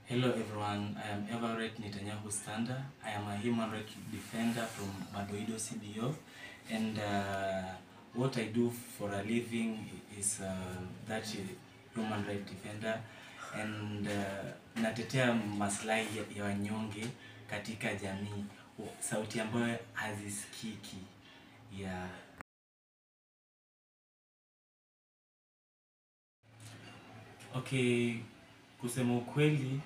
Hello everyone, I am Everett Netanyahu Standa. I am a human rights defender from Madoido CBO and uh, what I do for a living is uh, that human rights defender and uh, natetea maslahi ya- ya wanyonge katika jamii, sauti ambayo hazisikiki ya Okay, kusema ukweli,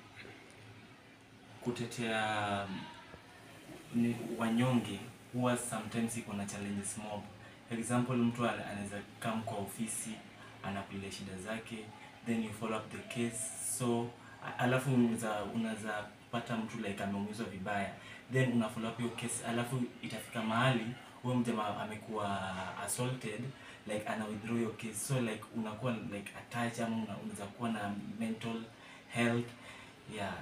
kutetea ni wanyonge huwa sometimes iko na challenges mob. For example, mtu ana- anaweza come kwa ofisi anakuletea shida zake, then you follow up the case. So a- alafu unaweza unaweza pata mtu like ameumizwa vibaya, then una follow up hiyo case, alafu itafika mahali huyo mjamaa amekuwa assaulted like ana withdraw your case so like unakuwa like attached ama una- unaweza kuwa na mental health yeah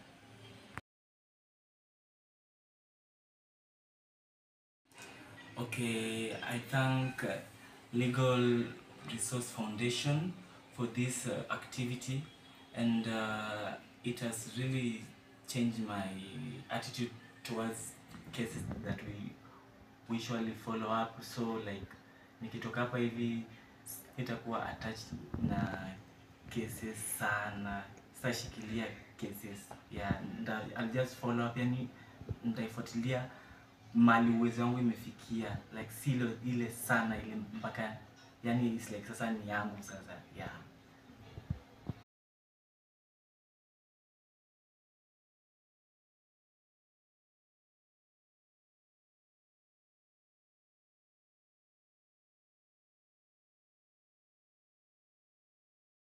okay i thank uh, legal resource foundation for this uh, activity and uh, it has really changed my attitude towards cases that we we usually follow up so like nikitoka hapa hivi itakuwa attached na cases sana sitashikilia cases yeah, nda, I'll just follow up yani nitaifuatilia mali uwezo wangu imefikia like silo ile sana ile mpaka yani it's like sasa ni yangu sasa yeah